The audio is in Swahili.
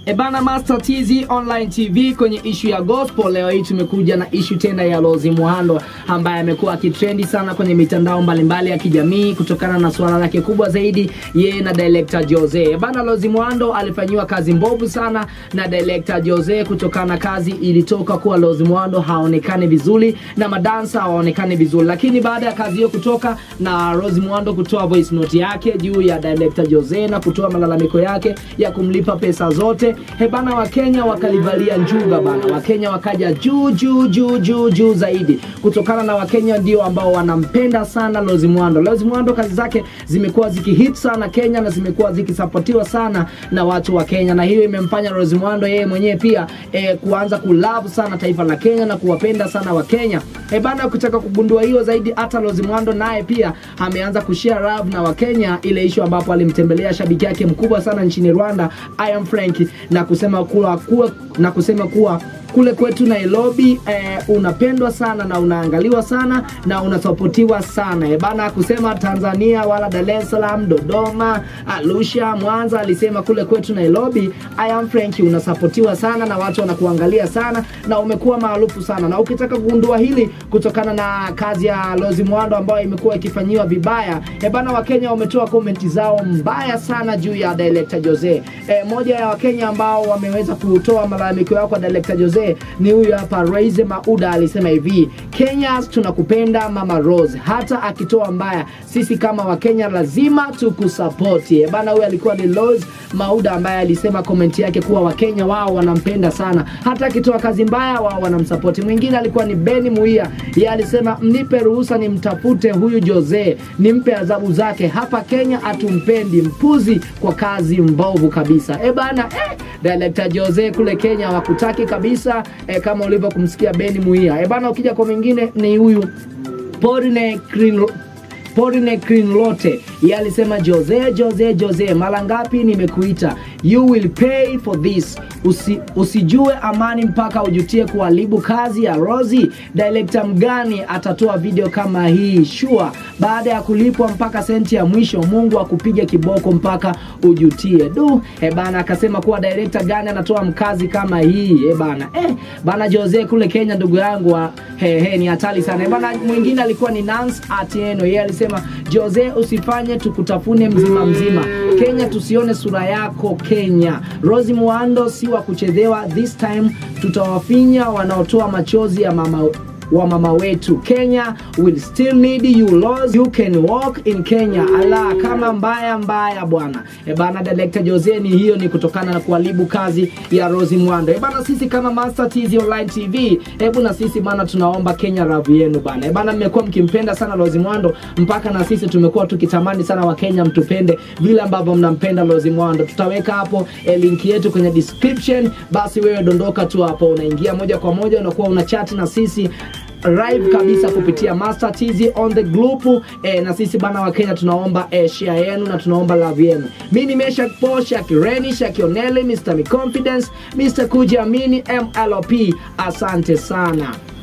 Ebana Master TZ Online TV kwenye ishu ya gospel. Leo hii tumekuja na ishu tena ya Lozi Muhando ambaye amekuwa akitrendi sana kwenye mitandao mbalimbali ya kijamii kutokana na suala lake kubwa zaidi yeye na director Jose. Ebana Lozi Muhando alifanyiwa kazi mbovu sana na director Jose kutokana na kazi ilitoka kuwa Lozi Muhando haonekani vizuri na madansa hawaonekani vizuri, lakini baada ya kazi hiyo kutoka na Rose Muhando kutoa voice note yake juu ya director Jose na kutoa malalamiko yake ya kumlipa pesa zote hebana, Wakenya wakalivalia njuga bana, Wakenya wakaja juu juu juu juu juu zaidi, kutokana na Wakenya ndio ambao wanampenda sana Rose Muhando. Rose Muhando kazi zake zimekuwa zikihit sana Kenya na zimekuwa zikisapotiwa sana na watu wa Kenya, na hiyo imemfanya Rose Muhando yeye mwenyewe pia eh, kuanza kulove sana taifa la Kenya na kuwapenda sana Wakenya. Eh bana, ukitaka kugundua hiyo zaidi, hata Rose Muhando naye pia ameanza kushare love na Wakenya, ile issue ambapo alimtembelea shabiki yake mkubwa sana nchini Rwanda I am Frank na kusema kuwa, kuwa na kusema kuwa kule kwetu Nairobi eh, unapendwa sana na unaangaliwa sana na unasapotiwa sana eh, bana kusema Tanzania wala Dar es Salaam, Dodoma, Arusha, Mwanza. Alisema kule kwetu Nairobi I am Frank unasapotiwa sana na watu wanakuangalia sana na umekuwa maarufu sana, na ukitaka kugundua hili kutokana na kazi ya Rose Muhando ambayo imekuwa ikifanyiwa vibaya eh, bana Wakenya wametoa komenti zao mbaya sana juu ya director Jose. Eh, moja ya Wakenya ambao wameweza kutoa malalamiko yao kwa director Jose ni huyu hapa Raize Mauda alisema hivi, Kenyans tunakupenda mama Rose, hata akitoa mbaya, sisi kama Wakenya lazima tukusapoti. Bana, huyu alikuwa ni Rose Mauda ambaye alisema komenti yake kuwa Wakenya wao wanampenda sana, hata akitoa kazi mbaya wao wanamsapoti. Mwingine alikuwa ni Beni Muia, yeye alisema mnipe ruhusa nimtafute huyu Jose, nimpe adhabu zake. Hapa Kenya hatumpendi mpuzi kwa kazi mbovu kabisa. E bana, eh, director Jose kule Kenya wakutaki kabisa e, kama ulivyo kumsikia Beni Muia. E bana, ukija kwa mwingine ni huyu Porine Green Porine Crinlote yeye alisema Jose, Jose, Jose, mara ngapi nimekuita? You will pay for this. Usi, usijue amani mpaka ujutie kuharibu kazi ya Rozi. Director mgani atatoa video kama hii? Sure, baada ya kulipwa mpaka senti ya mwisho, Mungu akupige kiboko mpaka ujutie. Du, e bana, akasema kuwa director gani anatoa mkazi kama hii? E bana, eh bana, Jose kule Kenya, ndugu yangu, he he, ni hatari sana. E bana, mwingine alikuwa ni Nance Atieno, yeye alisema Jose, usifanye tukutafune mzima mzima. Kenya tusione sura yako Kenya. Rose Muhando si wa kuchezewa, this time tutawafinya wanaotoa machozi ya mama wa mama wetu Kenya will still need you laws you can walk in Kenya ala kama mbaya mbaya bwana e bana director Jose ni hiyo ni kutokana na kuharibu kazi ya Rose Muhando e bana sisi kama Master TZ Online TV hebu na sisi bana tunaomba Kenya love yenu bana e bana mmekuwa mkimpenda sana Rose Muhando mpaka na sisi tumekuwa tukitamani sana wa Kenya mtupende vile ambavyo mnampenda Rose Muhando tutaweka hapo e, link yetu kwenye description basi wewe dondoka tu hapo unaingia moja kwa moja unakuwa una chat na sisi live kabisa kupitia Master TZ on the group eh, na sisi bana wa Kenya tunaomba eh, share yenu na tunaomba love yenu. Mimi ni Mesha Po, Shakireni, Shakioneli, Mr. Mi Confidence, Mr. Kujiamini, MLOP. Asante sana.